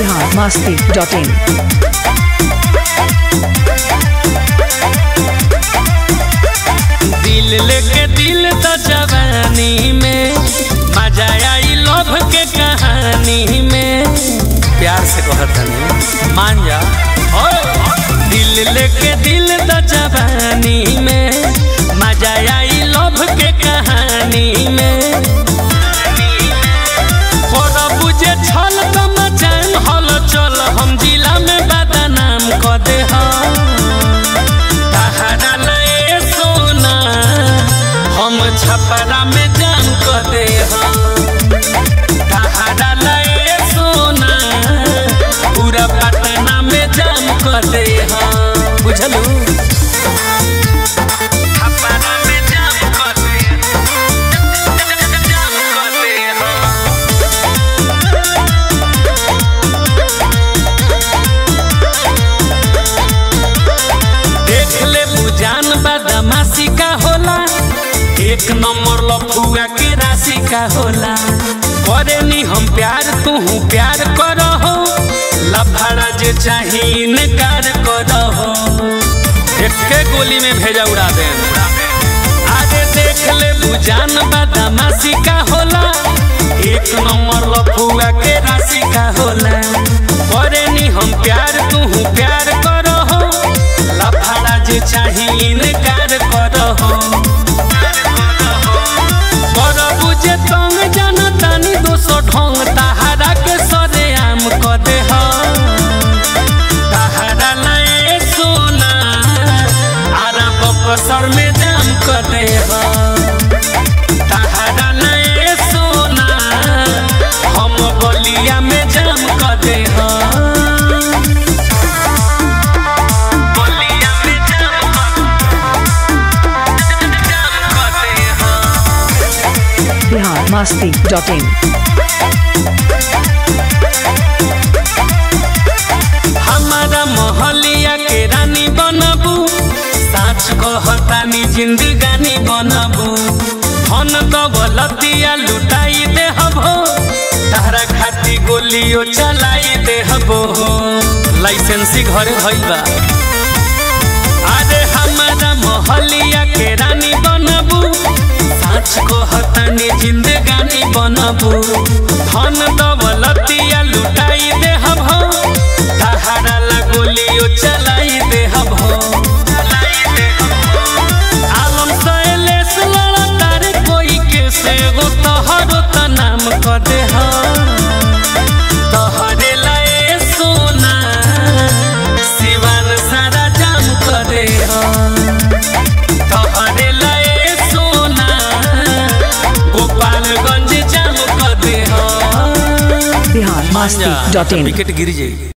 Bihar Masti dot इन दिल लेके दिल तो जवानी में मजा आई लव के कहानी में प्यार से कहत हनी मान जा ओए दिल लेके दिल तो जवानी में मजा आई लव के कहानी में बड़ा बुझे छल तो मचान हल चल हम जिला में बदनाम क दे हम तहरा लए सोना हम छपरा में जान क दे हम तहरा लए सोना पूरा पटना में जान क दे हम बुझलू छपरा में जान क दे जान क दे हम देख ले बुजान बदमाशी का होला एक नंबर लफुआ के राशि का होला करे नी हम प्यार तू प्यार करहो लफड़ा जे चाही इनकार करहो एके गोली में भेजा उड़ा दे आगे देख ले बुजान बदमाशी का होला एक नंबर लफुआ के राशि का होला करे नी हम प्यार तू प्यार करहो लफड़ा जे चाही इनकार करहो बड़ बुझे तंग जनतानी दोसो ढंग तहारा के सरे आम क दे तहारा लए सोना आरा बक्सर में जाम क दे तहारा लए सोना हम बलिया में जाम क दे बलिया में जाम क जाम क दे बिहार मस्ती डॉट इन हमारा मोहलिया के रानी बनबू साच कहतानी जिंदगानी बनबू धन दौलतिया लुटाई दे हबो तारा खाती गोलियो चलाई दे हबो लाइसेंसी घरे भइल बा अरे हमारा मोहलिया के रानी बनबू साच कहतानी जिंदगानी बनबू धन दौलतिया लुटाई दे हबो तहारा लगोलियो चलाई दे हबो आलम सैलेस लड़ा तारे कोई के से गो तोहरो त नाम क दे तोहरे लाए सोना सिवान सारा जाम क दे तोहरे लाए सोना गोपालगंज जाम क दे Bihar Masti dot in wicket गिर जाई